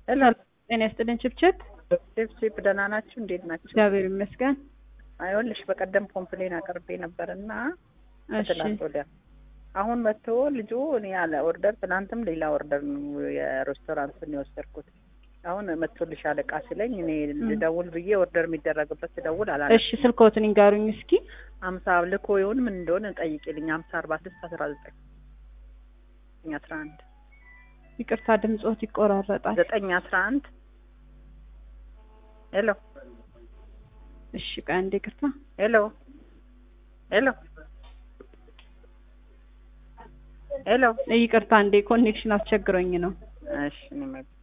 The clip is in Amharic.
ሰላም ጤና ይስጥልን ችብችብ። ቺፕ ደህና ናችሁ? እንዴት ናችሁ? እግዚአብሔር ይመስገን። አይወልሽ በቀደም ኮምፕሌን አቅርቤ ነበር እና እሺ ትላንት ወዲያ አሁን መጥቶ ልጁ እኔ ያለ ኦርደር ትናንትም ሌላ ኦርደር ነው የሬስቶራንትን የወሰድኩት። አሁን መጥቶልሻል እቃ ሲለኝ እኔ ልደውል ብዬ ኦርደር የሚደረግበት ስደውል አላ እሺ ስልክዎትን ይንገሩኝ እስኪ። አምሳ ልኮ ይሁን ምን እንደሆነ ጠይቂልኝ። አምሳ አርባ ስድስት አስራ ዘጠኝ አስራ አንድ ይቅርታ ድምጾት ይቆራረጣል። ዘጠኝ አስራ አንድ ሄሎ እሺ ቆይ አንዴ ይቅርታ። ሄሎ ሄሎ ሄሎ ይቅርታ አንዴ ኮኔክሽን አስቸግሮኝ ነው። እሺ እኔ መ-